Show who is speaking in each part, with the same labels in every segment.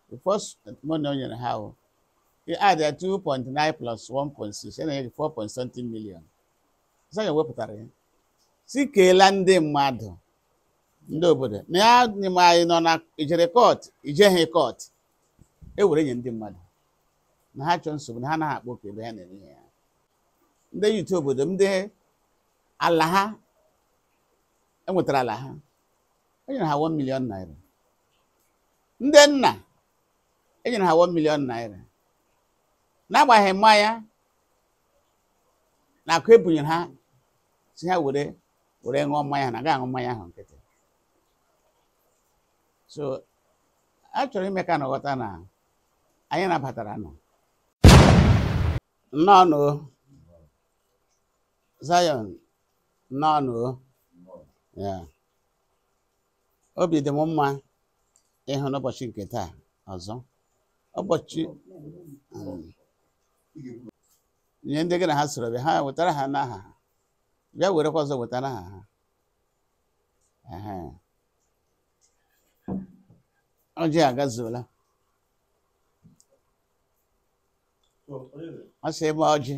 Speaker 1: the first money o nyere ha o i add ya 2.9 plus 1.6 ya na-enye gị 4 point something million Zion wepụtara ya si keela ndị mmadụ ndị obodo na ya nyema anyị nọ na ijere kọt ijeghị kọt e were nye ndị mmadụ na ha chọọ nsogbu na ha anaghị akpọ oku ebe ha na-eme ihe ya ndị yutu obodo ndị ala ha enwetara ala ha enyere ha 1 million naira ndị nna enyere ha 1 million naira n'agbaghị mmanya na akụ ebunyere ha si ha were were ṅụọ mmanya ha na agaghị aṅụ mmanya ahụ nkịtị so a chọrọ ime ka na ghọta na anyị nabatara nọ nnọọ nụ Zion nnọọ nụ ya obi dị m mma ịhụ n'ụbọchị nke taa ọzọ ụbọchị um, nye ndị gị na ha soro bịa ha wetara ha n'aha ha bịa werekwa ọzọ wetara ha ha Ehe. ọjị agazuola ọ sị ebe ọjị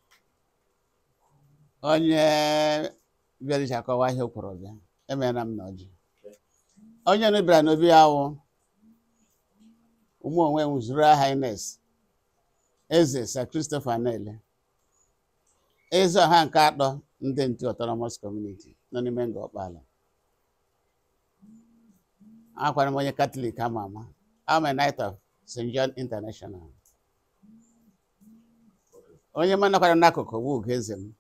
Speaker 1: onye bịara iji akọwa ihe o kwuru bịa emeela m na ọjị onye nụ bịara n'obi awụ ụmụ onwe m zuru highness eze sir christopher nele eze ọha nke atọ ndị ntu autonomous community nọ n'ime nga ọkpala akwara m onye katọlik ama ama I'm a knight of st john international onye m nakwara n'akụkụ bụ ugeze m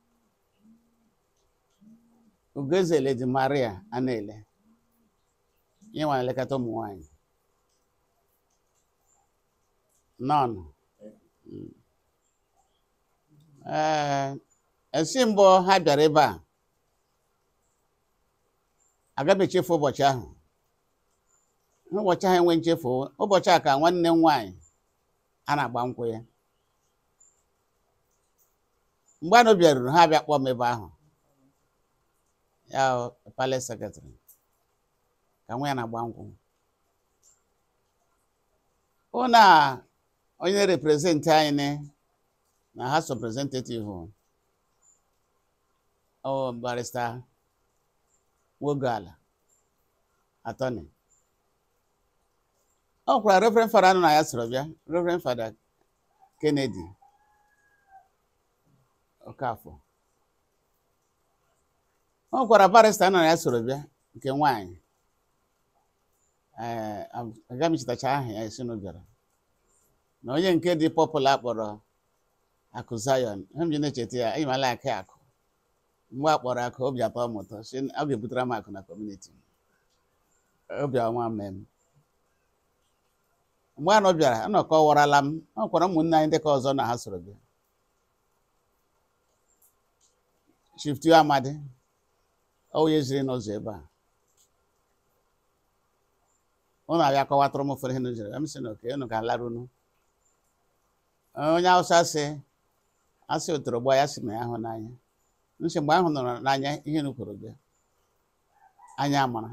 Speaker 1: ugeze lady maria anele ihe nwa elekọta ụmụ nwanyị nọnụ ee esi mbụ ha bịara ebe a agaghị echefu ụbọchị ahụ ụbọchị ahụ enwe nchefu ụbọchị a ka nwanne m nwaanyị a na-agba nkwụ ya mgbe anụ bịaruru ha bịa kpọọ m ebe ahụ ya palace secretary ka nwa ya na-agba nkwụ hụ na onye reprezentị anyị na House of Representative ọ barista Nwogala attorney ọ kwara Reverend Fada nọ na ya soro bịa Reverend Fada Kennedy Okafọ ọ gwara barista nọ na ya soro bịa nke nwaanyị ee agaghị m chetacha aha ya esi na bịara na onye nke dị pọpụla kpọrọ akụ Zion ihe m ji na-echeta ya ịmala aka akụ mgbe a kpọrọ akụ obi atọ m ụtọ si ọ ga-ebutere m akụ na kọmuniti obi ọma mee m mgbe anọ bịara anọkọ warala m ọ kwara ụmụnne anyị ndị ka ọzọ na ha soro bịa Chief Tio Amadi onye ziri n'ụzọ ebe a ụnụ abịa kọwatụrụ m ụfọdụ ihe nụ jere m sị na oke unu ga-alarunu onye Hausa sị asị otoro gba ya si na ya hụ n'anya nsị mgbe ahụ nọrọ n'anya ihe nu kwuru bịa anya amara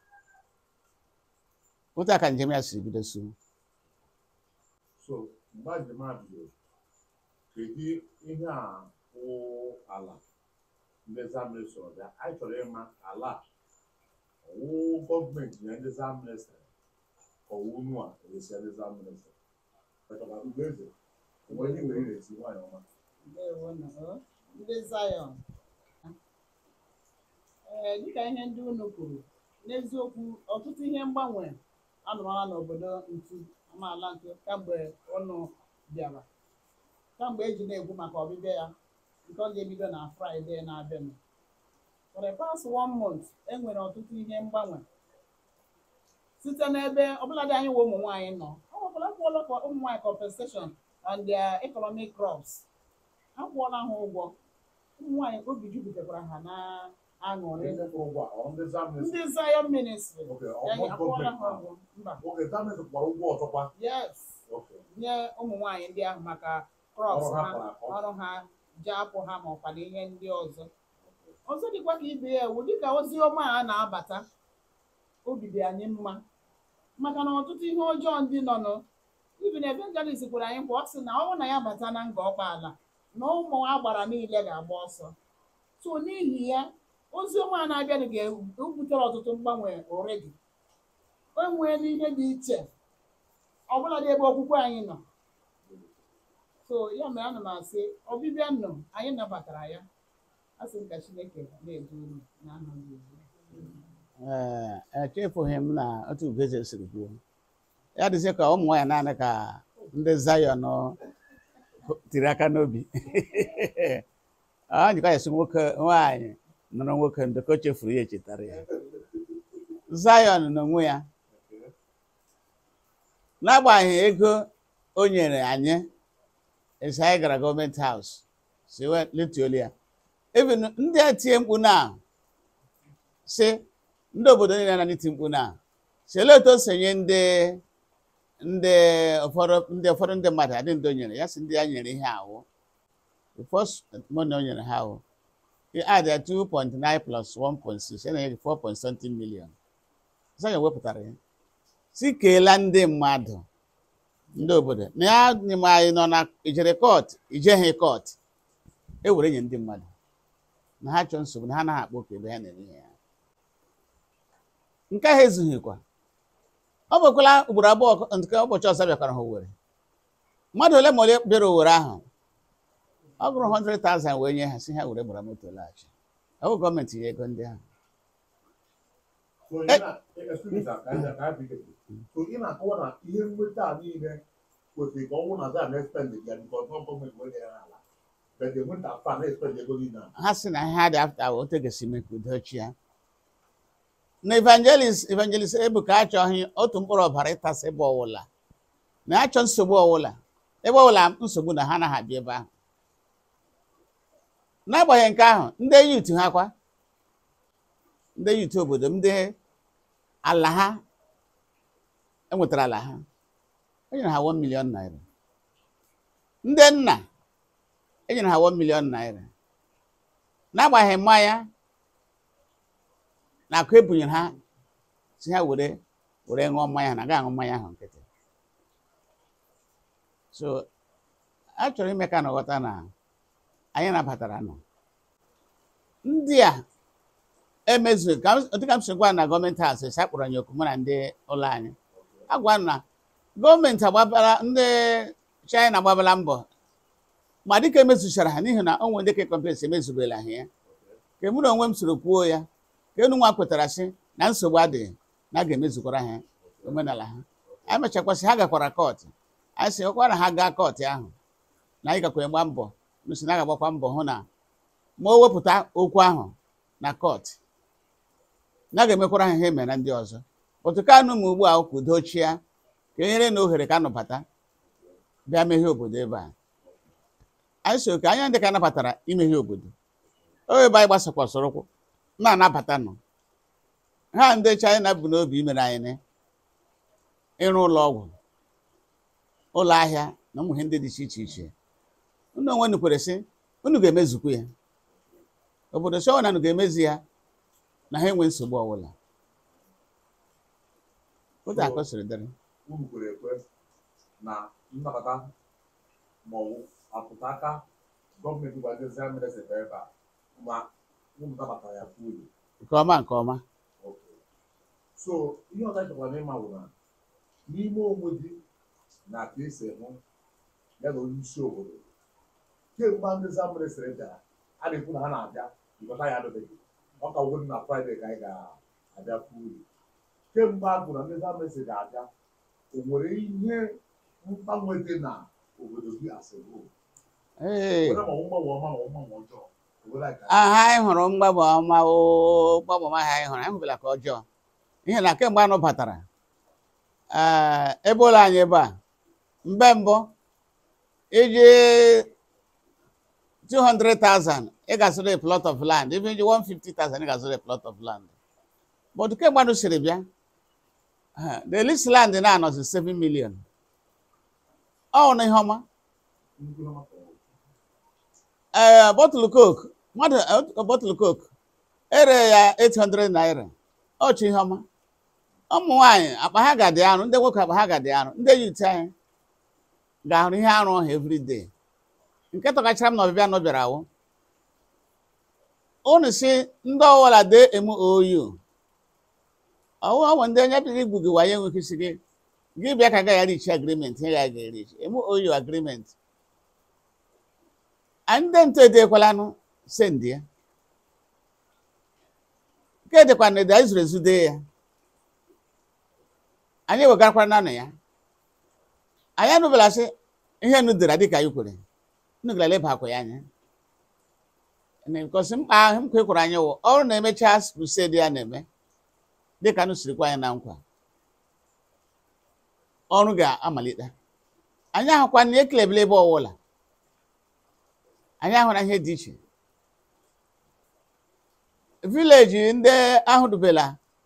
Speaker 1: otu a ka njem ya siri bido su
Speaker 2: so mgbe njem a bidoro kedu ihe a wụ ala ndị zamịrị sọrọ bịa anyị chọrọ ịma ala a ọwụ gọọmenti na ndị zamịrị sịrị ka ọwụ unu a eresi ndị zamịrị sịrị maka ugeze mgbe ndị nwere iresi nwaanyị ọma
Speaker 3: Ndewo nụ, ọ. ndị Zion ee dịka ihe ndị unu kwuru n'eziokwu ọtụtụ ihe mgbanwe anụmara n'obodo ntu amaala ntu kamgbe ụnụ bịara kamgbe eji na-ekwu maka ọbịbịa ya nke ọ ga-ebido na fraịde na-abịanụ for the past one month e nwere ọtụtụ ihe mgbanwe site n'ebe ọbụladị anyị nwe ụmụ nwaanyị nọ ọ nwekwara akwụọla ka ụmụ nwaanyị compensation on their economic crops akwụọla ha ụgwọ ụmụ nwaanyị obi jupụtakwara ha na aṅụrị
Speaker 2: ndị kwụrụ ụgwọ a, ọ ndị zamịrị
Speaker 3: ndị Zion ministry
Speaker 2: oke
Speaker 3: anyị
Speaker 2: ọgbọ
Speaker 3: akwụọla
Speaker 2: gọọmenti
Speaker 3: ha
Speaker 2: ahụ
Speaker 3: ụgwọ mba
Speaker 2: oke zamịrị kwara ụgwọ ọzọkwa
Speaker 3: yes
Speaker 2: oke
Speaker 3: nye ụmụ nwaanyị ndị ahụ maka crops
Speaker 2: Ọrụ ha
Speaker 3: ha
Speaker 2: kpara akpọ.
Speaker 3: ọrụ ha ji apụ ha ma ọkwa na ihe ndị ọzọ ọzọ dịkwa ka ibe ya ewu dịka ozi ọma a na-abata obi dị anyị mma maka na ọtụtụ ihe ọjọọ ndị nọ nụ ibi na evangelist gwara anyị kwa ọ sị na ọ bụrụ na ya bata na nga ọkpa ala na ụmụ agbara niile ga-agba ọsọ so n'ihi ya ozi ọma a na-abịanụ ga-ebutere ọtụtụ mgbanwe ụrị gị enwee n'ihe dị iche ọbụla dị ebe okwukwe anyị nọ so ya mere ana m asị ọbịbịa nọ anyị nabatara ya a sị m ka chineke na-edu unu na aha Jizọs.
Speaker 1: ee echefughị m na otu ugeze siri kwuo ya dịzie ka ụmụ nwaanyị naanị ka ndị Zion tiri aka n'obi ọ njikọ ya si nwoke nwaanyị nụrụ nwoke ndị ka o chefuru ya echetara ya Zion n'onwe ya n'agbanyeghị ego o nyere anyị esi anyị gara gọọmenti haus si wee letuolu ya even ndị a tie mkpu na si ndị obodo niile na n'iti mkpu na si olee otu o si nye ndị ndị ụfọdụ ndị ụfọdụ ndị mmadụ adị ndị o nyere ya si ndị ya nyere ihe awụ the first money o nyere ha awụ he add ya 2.9 plus 1.6 ya na-enye gị 4 point something million sọ ya wepụtara ya si keela ndị mmadụ ndị obodo na ya n'ime anyị nọ na ijere kọt ijeghị kọt e were nye ndị mmadụ na ha chọọ nsogbu na ha anaghị akpọ oke ebe ha na-eme ihe ya nke ahụ ezughịkwa ọ bụkwala ugboro abụọ nke ụbọchị ọzọ bịakwara ha Owerri mmadụ ole ma ole bịara Owerri ahụ ọ gụrụ 100,000 wee nye ha si ha were gbara moto laghachi ọ bụ gọọmenti ya ego ndị ahụ
Speaker 2: So ị na- excuse me, sir, ka anyị- ka anyị bido. So ị na-akọwa na ihe nweta a niile kwesịrị ka ọ nwụ na za na-expend ya because ọ gọọmenti wee nyere ha ala but the winter fa na-expend ego niile a.
Speaker 1: ha sị na ha dị afta otu ga-esi mee ka udo chia na evangelist evangelist ebuka achọghị otu mkpụrụ ọbara ịtasị ebe ọwụla na achọ nsogbu ọwụla ebe ọwụla nsogbu na ha anaghị abịa ebe ahụ n'agbanyeghị nke ahụ ndị yut ha kwa ndị yut obodo ndị ala ha enwetara ala ha enyere ha 1 million naira ndị nna enyere ha 1 million naira n'agbanyeghị mmanya na akụ ebunyere ha si ha were were ṅụọ mmanya ha na aga aṅụ mmanya ahụ nkịtị so a chọrọ ime ka na ghọta na anyị nabatara nọ ndị a emezughị ka m- dịka m si gwa na gọọmenti haus esi akpọrọ anyị oku mụ na ndị ụlọ anyị agwa m na gọọmenti agbabala ndị China agbabala mbọ ma dịka emezuchara ha n'ihi na o nwere ndị ka kọmpleks emezubela ha ya ka mụ na onwe m soro kwuo ya ka enu nwa kwetara sị na nsogbu adịghị na a ga-emezukwara ha omenala ha anyị mechakwasị ha gakwara kọtụ anyị sị ọkwa na ha gaa kọtụ ahụ na anyị gakwara gba mbọ nụsi na a ga-agbakwa mbọ hụ na ma o wepụta okwu ahụ na kọtụ na a ga-emekwara ha ihe mere na ndị ọzọ otu ka anụ ma ugbu a ka udo chia ka e nyere na ohere ka anọbata bịa meghee obodo ebe a anyị so ka anya ndị ka nabatara imeghe obodo o ebe anyị gbasakwasịrị ụkwụ na-anabata nọ ha ndị China bụ n'obi imere anyị ne ịrụ ụlọ ọgwụ ụlọ ahịa na ụmụ ihe ndị dị iche iche iche unu onwe unu kwere sị unu ga-emezukwu ya obodo chọọ na unu ga-emezi ya na ha enwe nsogbu ọbụla otu akọ siri dịrị
Speaker 2: unu kwere ekwe na nnabata ma ọ bụ apụta aka gọọmenti gwazizi ministri ebe a ma unu nabatara ya kwuru
Speaker 1: nke ọma nke ọma
Speaker 2: Okay. so ihe ọzọ anyị chọkwara ịma bụ na n'ime onwe gị na ka esi hụ ya na onye isi obodo kemgbe ndị za ministri bịara a na-ekwu na ha na-abịa ịghọta ya adịbeghị ọ ka wụrụ na fraịde ka anyị ga-abịa kwuru kemgbe a gwụrụ na ndị za ministri ga-abịa o nwere ihe mgbanwe dị na obodo gị asịrị
Speaker 1: ee
Speaker 2: were ma ọ mgbanwe ọma ma ọ mgbanwe ọjọọ obodo anyị ga
Speaker 1: aha anyị hụrụ mgbanwe ọma o mgbanwe ọma ahụ anyị hụrụ anyị hụbela ka ọjọọ ihe na kemgbe anụ batara ee ebe ụlọ anyị ebe a mgbe mbụ iji 200,000 ị ga-azụrụ a plot of land even iji 150,000 ị ga-azụrụ a plot of land but kemgbe anụ siri bịa eh, the least land na-anọzi 7 million ọ na ihe ọma
Speaker 2: nnukwu ihe maka ọgwụ.
Speaker 1: ee bọtụlụ coke mmadụ eh, bọtụlụ coke ere ya 800 naira ọchị ihe ọma ụmụ nwaanyị akpa ha ga-adị arụ ndị nwoke akpa ha ga-adị arụ ndị yut anyị ga-ahụrụ ihe arụ ọha everyday nke tọkachara m na ọbịbịa nọ bịara awụ unu si ndị ọwụla dee MOU ọwụ ọwụ ndị onye bịara igbu gị waye enweghị isi gị gị bịa ka gaghị erichi agrimenti ihe gaghị erichi MOU agrimenti anyị ndị ntụ edekwalanụ sendị ya nke edekwa na ede anyị zuru ezu dee ya anyị ewegarakwara nanụ ya anyị anụbela sị ihe nu dere dịka anyị kwere unu gara leba akwa ya anya because mkpa ahụ m kwekwara anyị wụ ọrụ na-emecha crusade ya na-eme dịka nụ siri kwa anyị na nkwa ọrụ ga-amalite anyị ahụkwa na ekelebela ebe ọwụla anyị ahụra ihe dị iche vileji ndị ahụ dubela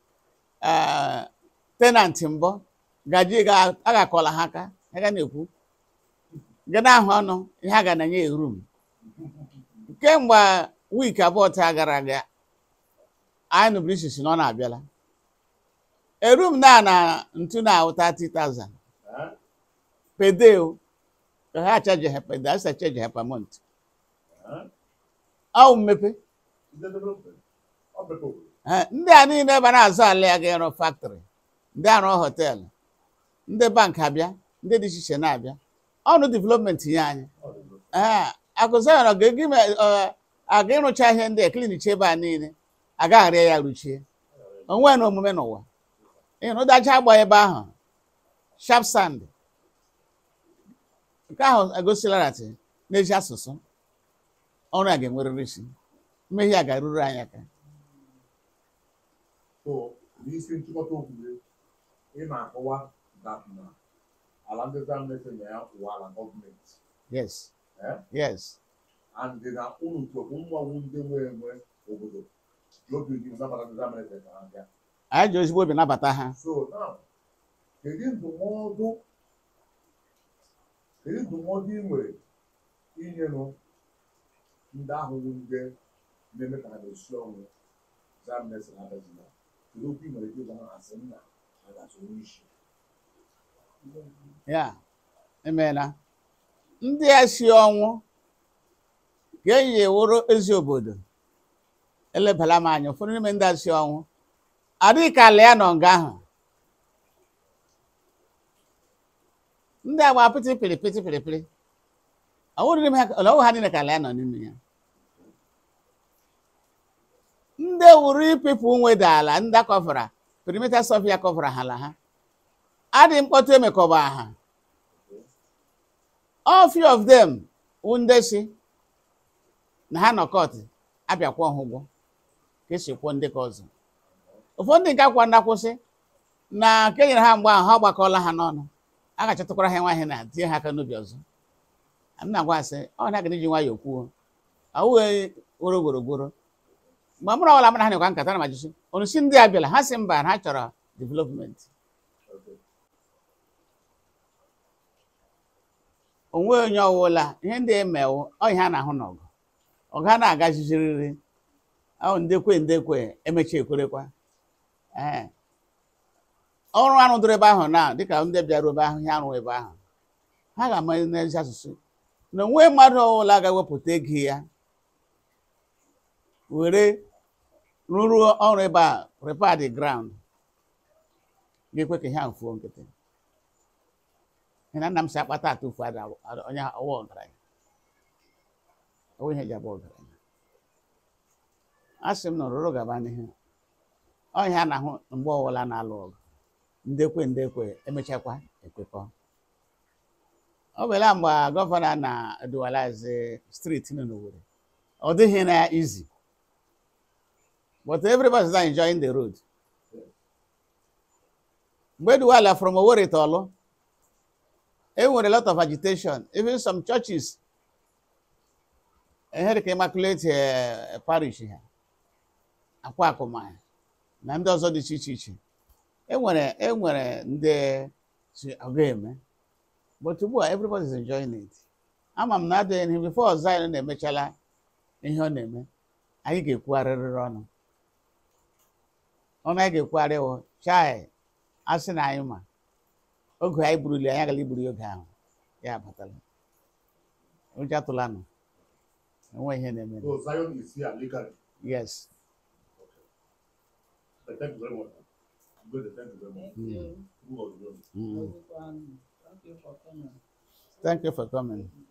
Speaker 1: tenanti mbọ gaji a ga-akọla ha aka ha ga na-ekwu ga na-ahụ ọnụ ihe a ga na-enye rum kemgbe wiiki abụọ taa gara aga anyị nụbụrụ isisi na ọ na-abịala erum na na ntu na ahụ 30,000
Speaker 2: Eh?
Speaker 1: per day o ka ha achaji ha per day asa chaji ha per month
Speaker 2: Eh?
Speaker 1: ọ mmepe
Speaker 2: Ndị development. Ọ bụ obodo.
Speaker 1: Eh, ndị a niile ebe a na-azụ ala ya ga-arụ factory ndị arụ họteelụ ndị bank abịa ndị dị iche iche na-abịa ọnụ development ya anyị
Speaker 2: Ọ dị obodo.
Speaker 1: ee akụzayọrọ ga-egi me ọ, aga ịrụcha ihe ndị a klinichi ebe a niile agagharịa ya ruchie onwe na omume n'ụwa ịnụdacha agba ebe ahụ sharp sand nke ahụ egosilarati n'ezi asụsụ ọrụ a ga-enwerịrị isi mmehie a ga-eruru anyị aka
Speaker 2: So, n'isi nchịkọta okwu gị, ị na-akọwa that na ala ndị Zambian na ya wụ ala gọọmenti.
Speaker 1: yes
Speaker 2: Eh?
Speaker 1: yes
Speaker 2: and na unu chọkwu mmanwụ ndị nwe enwe obodo ji obi gị nabata ndị Zambian ka ha bịa.
Speaker 1: anyị ji ozigbo obi nabata ha
Speaker 2: So now, kedu ndụmọdụ kedu ndụmọdụ ị nwere inyenụ ndị ahụ bụ ndị na-eme ka ha na-esi ọnwụ Zambian na abịazina kedu okwu ị nwere ike ịgwa ha asị nna ha ga-asụ onye isi
Speaker 1: ya emeela ndị a si ọnwụ ga-eyi ewuru ezi obodo elebala m anya ụfọdụ n'ime ndị a si ọnwụ adịghị ka ala ya nọ nga ahụ ndị agba apịtị pịrị pịtị pịrị pịrị ọwụrụ n'ime ha ọwụ ha niile ka ala ya nọ n'ime ya ndị wuru ipipụ nweda ala ndị akọfara perimeter sọfịa kọfara ha ala ha adịghị mkpọtụ emekọba ha all few of them wụ ndị si na ha nọ kọt abịakwọ ha ụgwọ ka esi kwụọ ndị ka ọzọ ụfọdụ ndị nke akwa ndakwụsị na nke nyere ha mgbe ahụ ha gbakọọla ha n'ọnụ a ga-achọtakwara ha nwaanyị na tinye ha aka n'obi ọzọ m na-agwa asị ọ na aga iji nwayọọ kwuo awụghị gworo gworogworo mgbe mụrụ ọbụla mara ha nekwa nkata na majisi onu si ndị a bịala ha si mba na ha chọrọ development onwe onye ọwụla ihe ndị emewo ọ ihe a na-ahụ n'ọgụ ọgụ ha na-agaziziriri ahụ ndekwe ndekwe emechi ekwerekwa ee ọrụ arụ dụrụ ebe ahụ na dịka ndị bịara ebe ahụ ihe arụ ebe ahụ ha ga-ama n'ezi asụsụ na onwe mmadụ ọbụla ga-ewepụta ego ya were rụrụ ọrụ ebe a prepare the ground ga-ekwe ka ihe ahụ fuo nkịtị Ihe na nna m si akpata atụfu ada ada- onye ọwa ọgaranya ọwụ ihe eji abụ ọgaranya a sị m na ọrụrụ gaba n'ihu ọ ihe a na-ahụ mgbe ọbụla na-alụ ọgụ ndekwe ndekwe emechakwa ekwekọ ọ bụla mgbe gọvanọ na-eduwalazi steeti nọ n'Owerri ọ dịghị na ya easy but everybody is enjoying the road mgbe eduwala from Owerri to Orlu e nwere a lot of agitation even some churches ehere ka immaculate eh, parish ha akwa akụma na ndị ọzọ dị iche iche iche e nwere e nwere ndị si ọga eme but ugbu a everybody is enjoying it ama m na adịghị n'ihu before Zion na-emechala ihe ọ na-eme anyị ga-ekwugharịrịrị ọnụ ọnụ anyị ga-ekwugharị wụ chai a sị na anyị ma oge anyị buruli anyị agala iburu ya oge ahụ ya abatala ụjọ atụlanụ enwe ihe na-eme
Speaker 2: So Zion is here legally.
Speaker 1: yes
Speaker 2: But thank you very much. Good, thank you very much.
Speaker 3: Thank you.
Speaker 2: Who was the one?
Speaker 1: mm.
Speaker 3: Ozukwanụ. Thank you for coming.
Speaker 1: thank you for coming